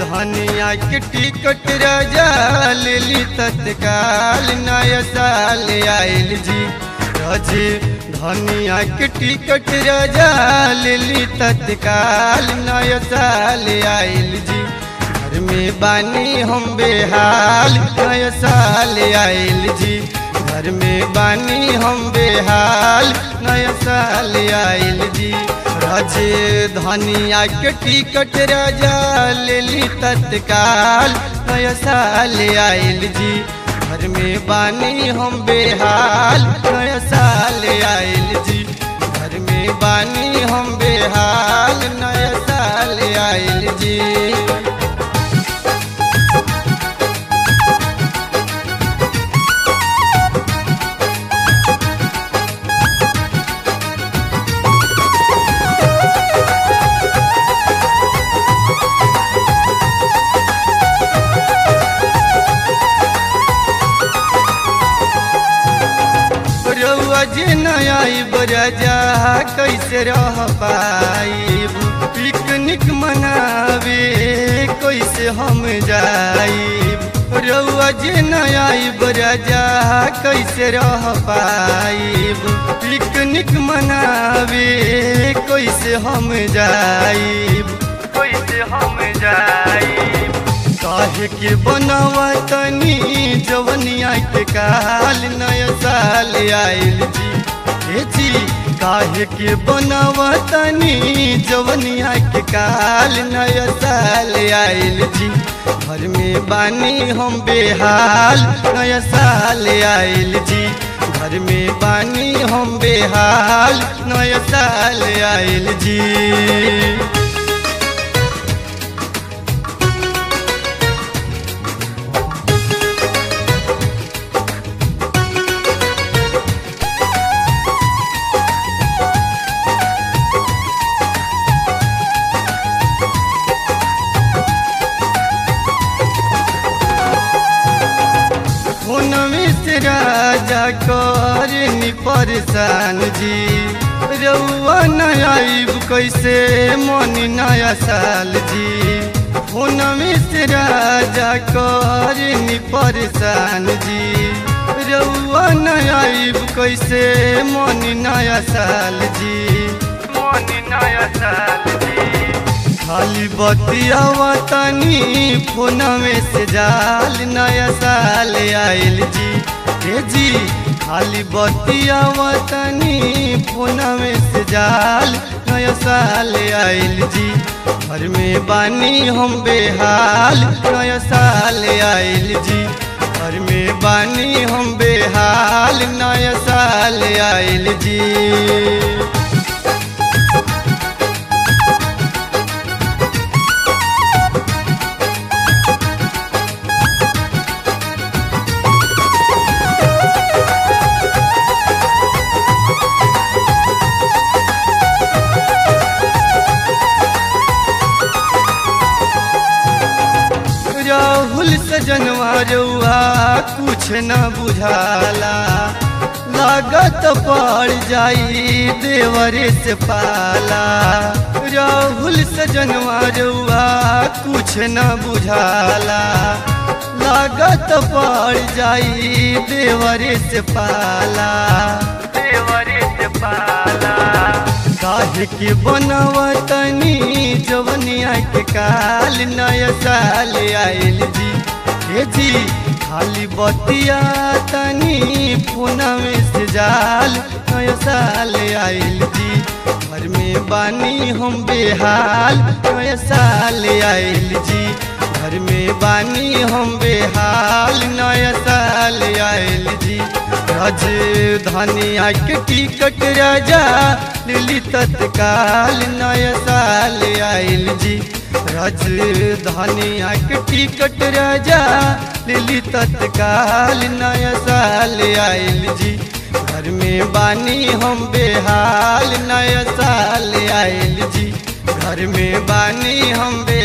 धनिया के टिकट राजा लेली तत्काल नया साल आयल जी राजे धनिया के टिकट राजा लेली तत्काल नया साल आयल जी घर में बानी हम बेहाल नया साल आयल जी घर में बानी हम बेहाल नया साल आयल जी राजे धनिया के टिकट राजा लेली तत्काल नया साल आयल जी घर में बानी हम बेहाल नया साल आयल जी घर में बानी हम बेहाल नया साल आयल जी रउआ जे नया बराजा कैसे रह पाइब पिकनिक मनावे कैसे हम जाइब रउआ जे नया बराजा कैसे रह पाइब पिकनिक मनावे कैसे हम जाइब कैसे हम जाइब काहे के बनावा तनी जवनिया के काल नया साल आयल जी हे जी काहे के बनावा तनी जवनिया के काल नया साल आयल जी घर में बानी हम बेहाल नया साल आयल जी घर में बानी हम बेहाल नया साल आयल जी फोनमे से राजा करनी परेशान जी रउआ नया आइब कैसे मन नया साल जी फोनमे से राजा करनी परेशान जी रउआ नया आइब कैसे मन नया साल जी मन नया साल जी खाली बतियावा तनी फोन में से जाल नया साल आयल जी हे जी खाली बतियावा तनी फोन में से जाल नया साल आयल जी घर में बानी हम बेहाल नया साल आयल जी घर में बानी हम बेहाल नया साल आयल जी राहुल सजनवा रउआ कुछ न बुझाला लागत पड़ जाई देवरे से पाला राहुल सजनवा रउआ कुछ न बुझाला लागत पड़ जाई देवरे से पाला देवरे से पाला काहे के बनवा तनी जवनिया के काल नया साल आयल जी हे जी खाली बतिया तनी फोन में से जाल नया साल आयल जी घर में बानी हम बेहाल नया साल आयल जी घर में बानी हम बेहाल नया साल आयल जी रज धनिया के टिकट राजा लिली तत्काल नया साल आयल जी रज धनिया के टिकट राजा लिली तत्काल नया साल आयल जी घर में बानी हम बेहाल नया साल आयल जी घर में बानी हम बे